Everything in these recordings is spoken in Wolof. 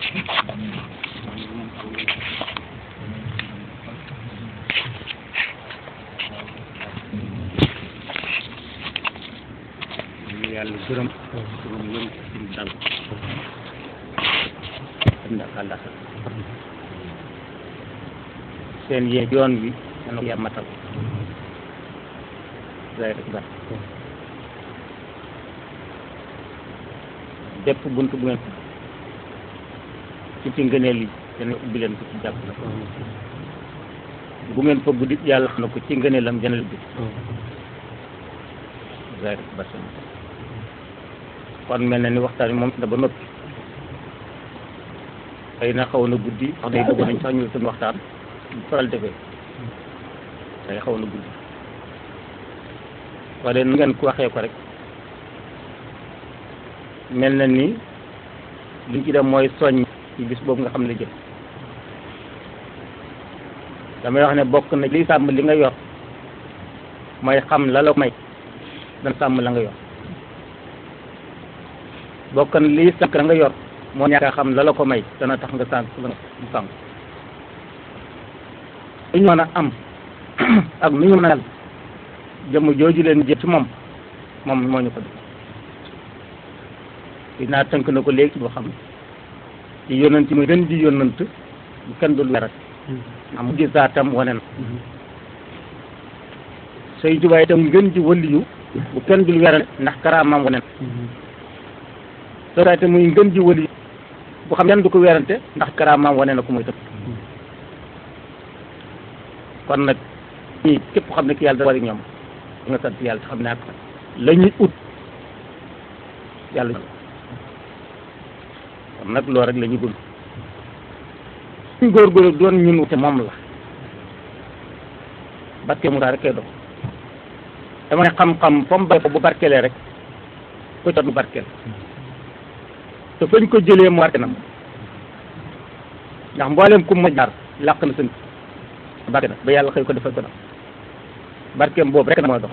yàlla gërëm suñu ngëm suñu dal ënd ak àllax seen yee yoon wi dana ko yàlla matal day rek ba bépp bunt bu ngeen ci ci ngëneel yi dana ubbi leen ko ci jàpp la bu ngeen fa guddi yàlla xam na ko ci ngëneelam dana ubbi day rek ba seen kon mel na ni waxtaan bi moom da ba noppi xëy na xaw na guddi wax day bëgg nañ sax ñu suñu waxtaan bu faral defee day xaw na guddi waaye nu ngeen ko waxee ko rek mel na ni liñ ci dem mooy soññ ci bis boobu nga xam ne jëm damay wax ne bokk na liy sàmm li nga yor mooy xam la la may dana sàmm la nga yor bokk na lii sànq la nga yor moo ñàkk a xam la la ko may dana tax nga sànq la nga sànq lu ñu mën a am ak nu ñu mën a mel jëmm jooju leen jëm ci moom moom moo ñu ko def dinaa tënk na ko léegi boo xam ne ci yónnant muy gën di yónnant bu kenn dul werat am mujj saatam wane na say jubaay itam gën ji wëliyu bu kenn dul werat ndax karaamam wane na soo muy ngën ji wëli bu xam kenn du ko werante ndax karaamaam wane na ko muy tëb kon nag ñii képp xam ne ki yàlla da wari ñoom nga sant yàlla xam ne ak la ñuy ut yàlla kon nag loolu rek la ñuy bëgg suñ góorgóorlu doon ñun te moom la barke mu daa rek kay dox dama ne xam-xam fa mu bay bu barkelee rek ko jot mu barkeel te fañ ko jëlee mu warte na ndax mboolem ku ma jaar làq na sën barke na ba yàlla xëy ko defal ko nag barkeem boobu rek na mooy dox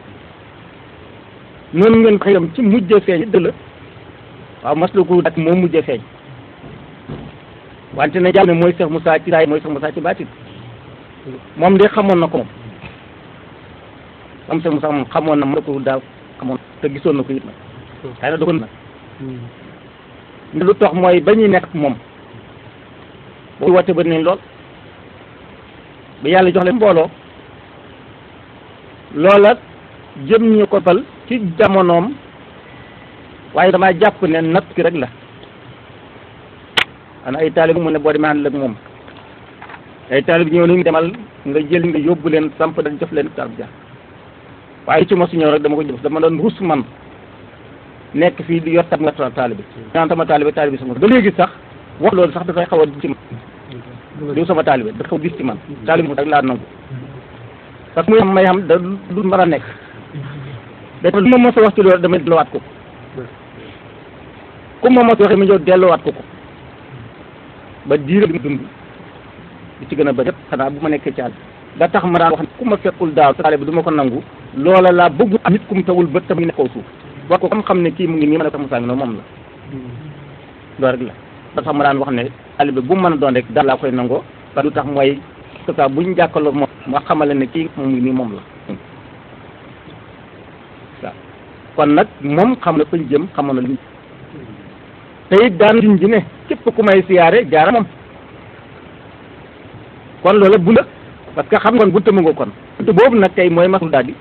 noonu ngeen ko xëyam ci mujjee feeñ dëgg la waaw mas la ko dak moom mujjee feeñ wante na jàpp ne mooy Cheikh Moussa ci saay mooy Cheikh Moussa ci baatin moom de xamoon na ko moom moom Cheikh Moussa moom xamoon na ma ko daaw xamoon te gisoon na ko it nag xëy na dogoon nag lu tax mooy ba ñuy nekk moom boo woote ba nañ lool ba yàlla jox leen mbooloo loola jëm ñu ko fal ci jamonoom waaye damaa jàpp ne natt ki rek la ana ay taalib mu ne boo demee ànd ak moom ay taalib ñëw nañu demal nga jël nga yóbbu leen samp da jox leen taalib ja waaye ci mosu ñëw rek dama ko jëf dama doon rus man nekk fii di yor tam nga taalibe naan sama taalibe taalibe sama ba léegi sax wax loolu sax dafay xaw a ci man diw sama taalibe dafa xaw a gis ci man taalibe mu rek laa nangu parce que muy xam may xam da lu mën a nekk dafa lu ma mos a wax ci loolu damay delluwaat ko ku ma mos a waxee ma ñëw delluwaat ko ko ba diir bi dund li ci gën a bëri yëpp xanaa bu ma nekkee caal da tax ma daan wax ku ma fekkul daaw taalibe du ma ko nangu loola laa bëggu am nit ku mu tawul bët tam ngi nekk kaw suuf wax ko xam xam ne kii mu ngi nii ma ne ko Moussa ngi noonu moom la loolu rek la ba tax ma daan wax ne taalibe bu mu mën a doon rek daal laa koy nangoo ba lu tax mooy que ça bu ñu jàkkaloo moom ma xamale ne kii mu ngi nii moom la waaw kon nag moom xam na fañ jëm xamoon na li te it daan diñ ji ne képp ku may siyaare jaara moom kon loola bu la parce que xam nga kon bunta mu nga kon bunta boobu nag tey mooy masul daal di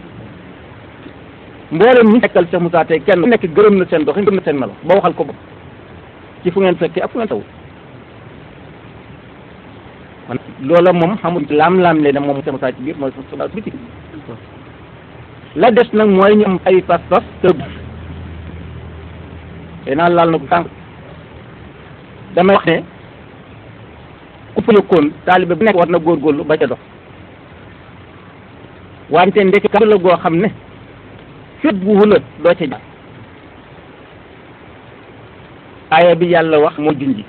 mboolem ñi nekkal Cheikh Moussa tey kenn nekk gërëm na seen doxin gërëm na seen melo ba waxal ko bopp ci fu ngeen fekkee ak fu ngeen taw kon loola moom xamul laam-laam lee ne moom Cheikh Moussa ci biir mooy sa biti la des nag mooy ñu am ay pas-pas tëb te naa laal na ko sànq damay wax ne ku fa yëkkoon taalibe bu nekk war na góorgóorlu ba ca dox wante ndekki kàddu la goo xam ne fépp bu wula doo ca jaar aaya bi yàlla wax moo junji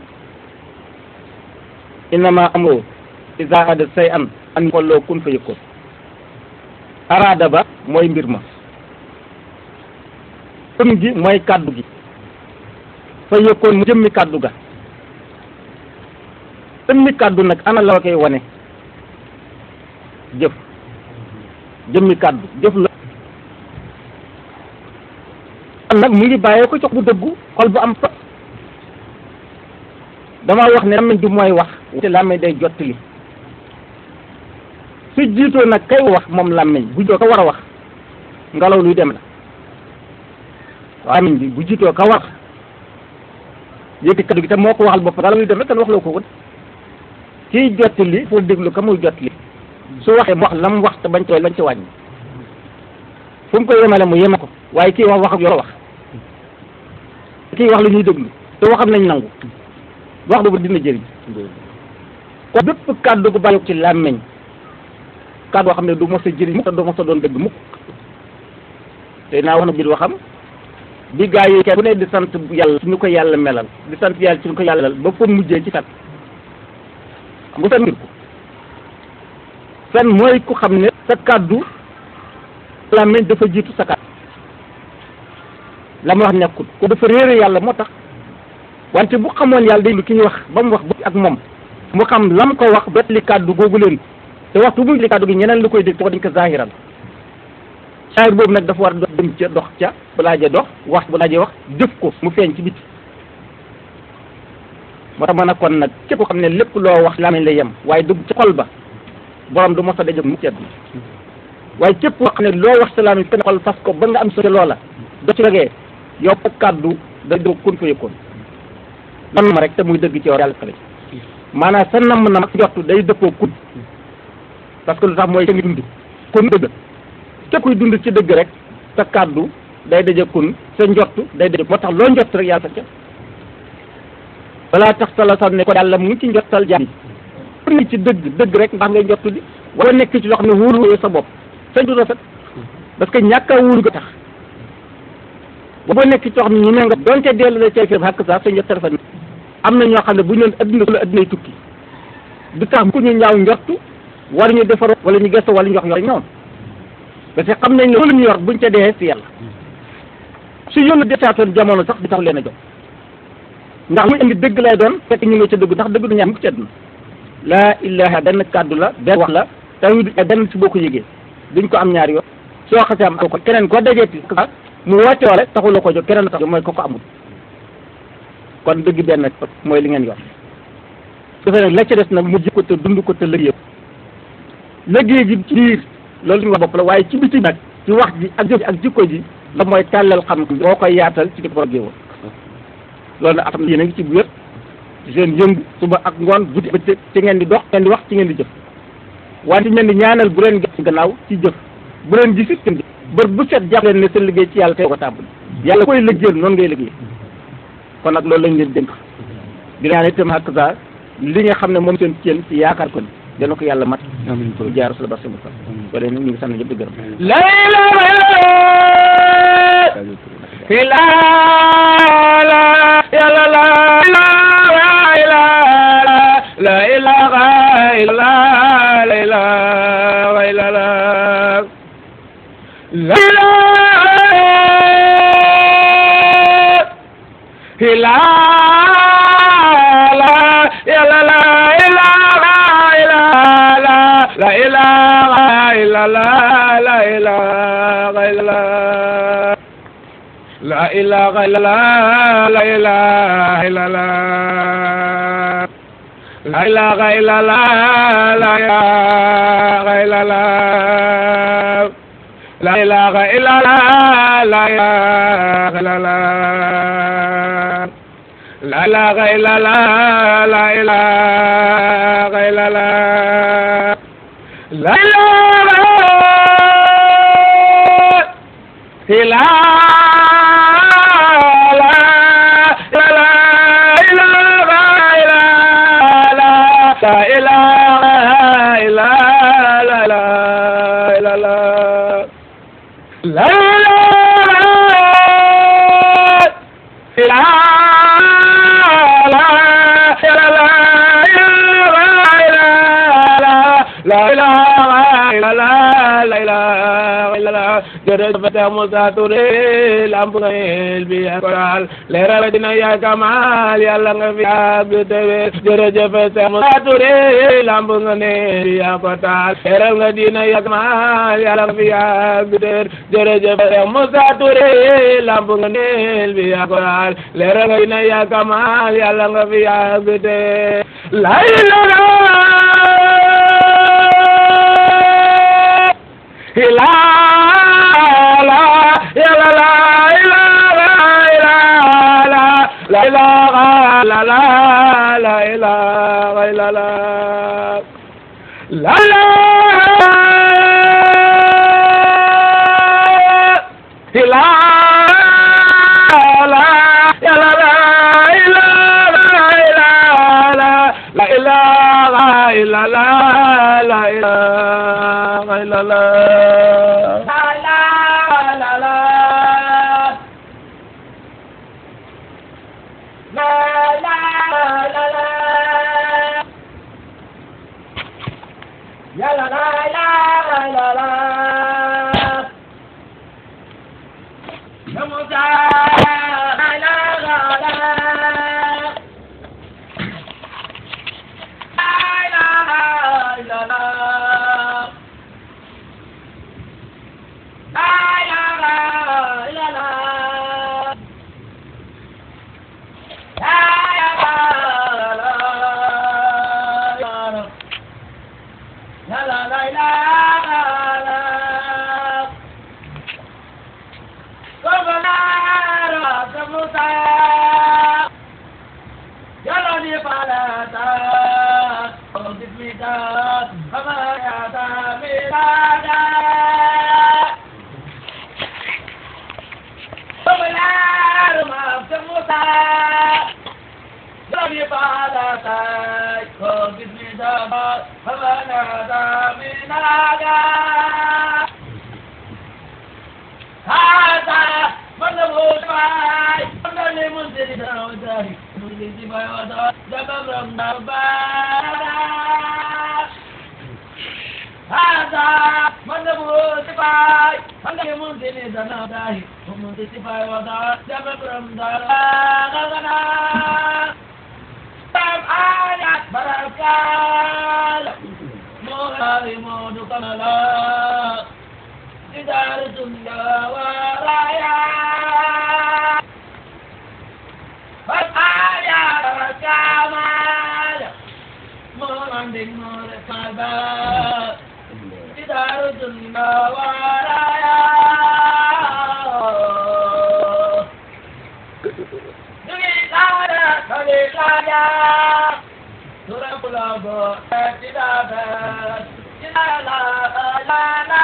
innama amro iza arada say an an kolloo kun fa yëkkoon araada ba mooy mbir ma kun gi mooy kàddu gi fa yëkkoon mu jëmmi kàddu ga jëmmi kàddu nag ana la koy wane jëf jëmmi kàddu jëf la kon nag mu ngi bàyyee ko jox bu dëggu xol bu am fa dama wax ne làmmiñ du mooy wax te làmmiñ day jottali su jiitoo nag kay wax moom làmmiñ bu jiitoo ka war a wax ngelaw luy dem la làmmiñ bi bu jiitoo ka wax yëkkati kaddu gi te moo ko waxal bopp ngelaw luy dem rek kan wax loo ko ko kiy jottali foo déglu ka muy jottali su waxee mu wax la mu wax te bañ tooy lañ ci wàññi fu mu ko yemale mu yeme ko waaye kii wax wax ak yor wax kii wax la ñuy déglu te waxam nañ nangu wax boobu dina jëriñ kon bépp kàddu gu bàyyi ci làmmeñ kàddu boo xam ne du mos a jëriñ mukk te du mos a doon dëgg mukk te naa wax na biir waxam bi gaa yi kenn ku ne di sant yàlla ci ñu ko yàlla melal di sant yàlla ci ñu ko yàlla melal ba fa mujjee ci fen xam nga fen ngir ko fen mooy ku xam ne sa kàddu làmmeñ dafa jiitu sa kàddu la mu wax nekkul ko dafa réere yàlla moo tax wante bu xamoon yàlla day lu ki ñu wax ba mu wax ba ak moom mu xam lam ko wax bet li kàddu googu leen te waxtu bu li kàddu gi ñeneen lu koy dégg te dañ ko zahiral saahir boobu nag dafa war a dox dem ca dox ca bu laajee dox wax bu laajee wax jëf ko mu feeñ ci biti moo tax ma ne kon nag képp ko xam ne lépp loo wax làmmiñ la yem waaye dugg ci xol ba borom du mos a daje mu ceeb waaye képp koo xam ne loo wax sa làmmiñ fenn xol fas ko ba nga am sa loola do ci rogee yow kàddu day doo kun fa yëkkoon nam ma rek te muy dëgg ci yow yàlla xale maanaam sa namm na mag njortu day dëppoo kun parce que lu tax mooy ngi dund kun dëgg képp kuy dund ci dëgg rek sa kàddu day daje kun sa njortu day daje moo tax loo njort rek yàlla sa ca balaa tax sala sax ne ko yàlla mu ngi ci njortal jaam yi ni ci dëgg dëgg rek ndax ngay njortu di wala nekk ci loo xam ne wóolu sa bopp sa du rafet parce que ñàkk a wóolu ga tax boo nekk ci xam ne ñu ne nga donte dellu la cay firb xàkk sax sa njort rafet am na ñoo xam ne bu ñu doon adduna la addunay tukki du tax ku ñu ñaaw njortu wala ñu defar wala ñu gëstu wala ñu wax ñor ñoom parce que xam nañ ne loolu ñu yor buñ ca dee si yàlla su yónni detaatoon jamono sax di tax leen a jóg ndax muy indi dëgg lay doon fekk ñu ngi ca dëgg ndax dëgg du ñaar mukk ci àdduna laa ilaha benn kàddu la benn wax la tamit benn si boo ko yëgee duñ ko am ñaari yoon soo xasee am ko keneen koo dajeeti mu woote wala taxul la ko jóg keneen tax mooy ko ko amul kon dëgg benn mooy li ngeen yor dafay nag la ca des nag mu jikko te dund ko te liggéey liggéey gi ci biir loolu ñu wax bopp la waaye ci biti nag ci wax ji ak jëf ak jikko ji la mooy tàllal xam boo koy yaatal ci di ko géewal loolu nag atam yéen a ngi ci bu wér ci seen yëngu suba ak ngoon guddi ba ci ngeen di dox ngeen di wax ci ngeen di jëf wante ngeen di ñaanal bu leen gis gannaaw ci jëf bu leen gisit seen jëf bër bu set jàpp leen ne seen liggéey ci yàlla tey ko tàmbali yàlla koy liggéeyal noonu ngay liggéey kon nag loolu lañ leen dénk di ñaan itam ak sa li nga xam ne moom seen ceen ci yaakaar ko ni dana ko yàlla mat amiin ko jaar sala barke musa ko dee nag ñu ngi sant ñëpp di gërëm la ilaha illa la la la la ilaha illa la ilaha illa la la ilaha illa la ya la la ilaha illa la la ilaha illa la la ilaha illa la la ilaha illa la la ilaha illa la la ilaha illa la la ilaha illa la la ilaha illa la la ilaha illa la la ilaha illa la la ilaha illa la la ilaha illa la ilaha illa la la illa la la ilaha illa la ilaha illa la la ilaha illa la jërëjëf Seex Musaa Ture lamp nga yel bi yaa ko taal leeral dina yaa kamal yàlla nga fi yàgg te wér jërëjëf Seex Musaa Ture lamp nga neel bi yaa ko taal leeral nga dina yaa kamal yàlla nga fi yàgg te wér jërëjëf Seex Musaa Ture lamp nga neel bi yaa ko taal leeral nga dina yaa kamal yàlla nga fi yàgg te wér la ilaha la ilaha la la la ilaha illa la la la ilaha la ya la la ilaha la ilaha illa la la ilaha illa la la la la Ya la la la la la Ya Musa la la la la La la la la La la la la la la la la